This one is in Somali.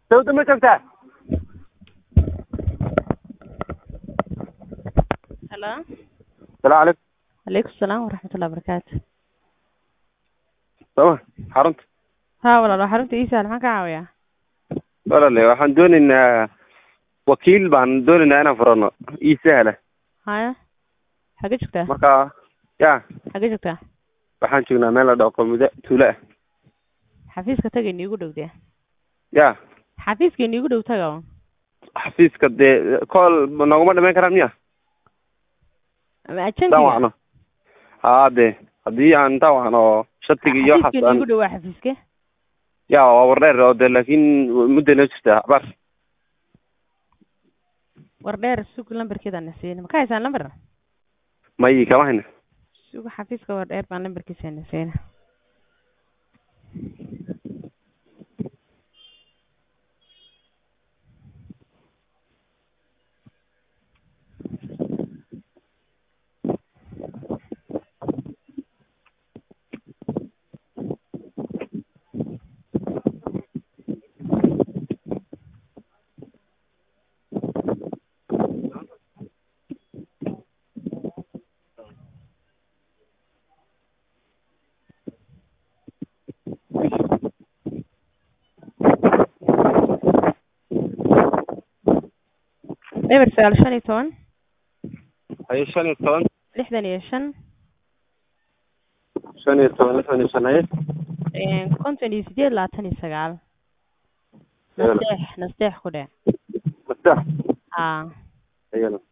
sawda ma joogtaa halo salaamu calaykum calaykum salaam waraxmatullahi wabarakaatu sama xarunta ha walaal waa xarunta iisaal maxaan ka caawiyaa walaale waxaan doonaynaa wakiil baan doonaynaa inaan furano ii sahla haya xagee joogtaa marka ya xagee joogtaa waxaan joognaa meel la dhaho qomuda tuulo ah xafiiska taga iniigu dhow dee ya xafiiska iniigu dhow taga un xafiiska dee kool nooguma dhamayn karaan miya ama intaan ajantiga wacno haa dee haddii aan intaan wacno shatiga iyo xafiiska waxaas aan iniigu dhow waa xafiiske ya waa wardheer oo dee laakiin mudday noo jirtaa abaar war dheer sug lambarkeeda na siina ma ka haysaan lambar may kama hayna sug xafiiska war dheer baan lambarkiisa na siina eber sagaal shan iyo toban haye shan iyo toban lixdan iyo shan shan iyo toban lixdan iyo shan haye konton iyo sideed labaatan iyo sagaal Eber. nasteex nasteex ku dheh mastax haa ayana